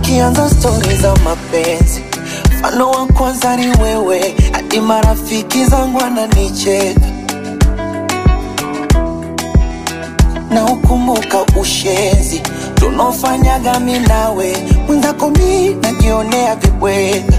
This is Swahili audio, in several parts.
Zikianza stori za mapenzi, mfano wa kwanza ni wewe, hadi marafiki zangu wananicheka na ukumbuka ushenzi tunaofanyaga mi nawe, mwenzako mi najionea vibweka,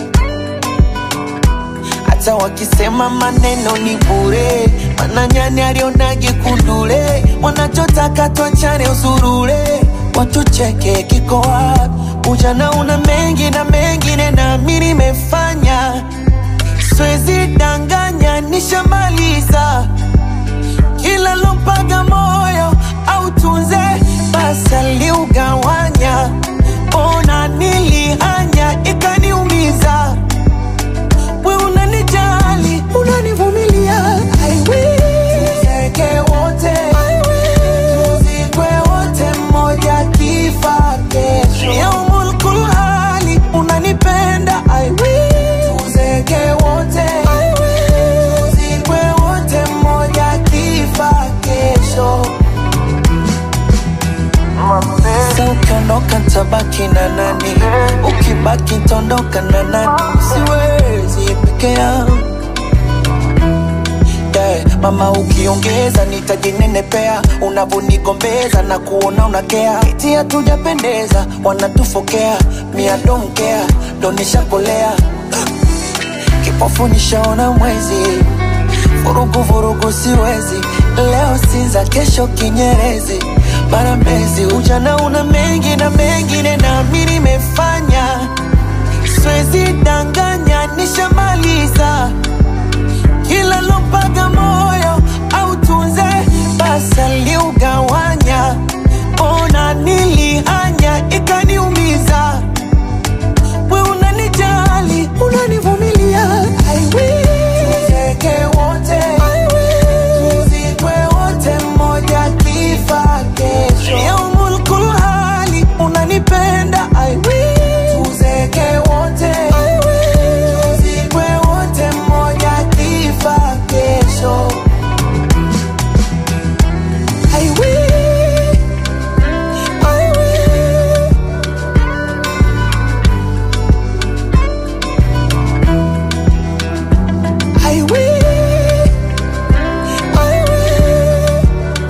hata wakisema maneno ni bure, mana nyani alionage kundule, wanachotaka twachane usurule, watucheke kiko wapi? Ujana una mengi na mengine na mi nimefanya, siwezi danganya, nishamaliza kila lompaga moyo au tunze basi aliugawanya, ona nilihanya ikaniumiza. We unanijali, unanivumilia, I will. Tuzeke wote, I will. Tuzikwe wote, mmoja kifa kesho. Yaumul kulhali, unanipenda, I will. Tuzeke wote, I will. Tuzikwe wote, mmoja kifa kesho. Sasa ukiondoka tabaki na nani? Ukibaki tondoka na nani? Siwezi peke yangu yeah. Mama ukiongeza nitajinenepea, unavonigombeza na kuona unakea, eti hatujapendeza, wanatufokea, mia don't care, ndo nishakolea kipofu nishaona mwezi, vurugu vurugu siwezi, leo Sinza, kesho Kinyerezi, mara Mbezi. Ujana una mengi na mengine, na mi nimefanya, siwezi danganya, nishamaliza kila lompaga moyo au tunze basi aliugawanya, ona nilihanya ikaniumiza we unanijali, unanivumilia, I will. Tuzeke wote, I will. Tuzikwe wote, mmoja kifa kesho. Yaumul kulhali, unanipenda, I will. Tuzeke wote, I will. Tuzikwe wote, mmoja kifa kesho. I will. I will. I will, I will.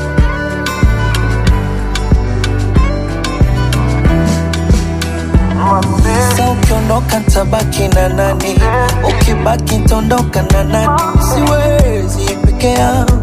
Sasa ukiondoka tabaki na nani? Ukibaki tondoka na nani? Siwezi peke yangu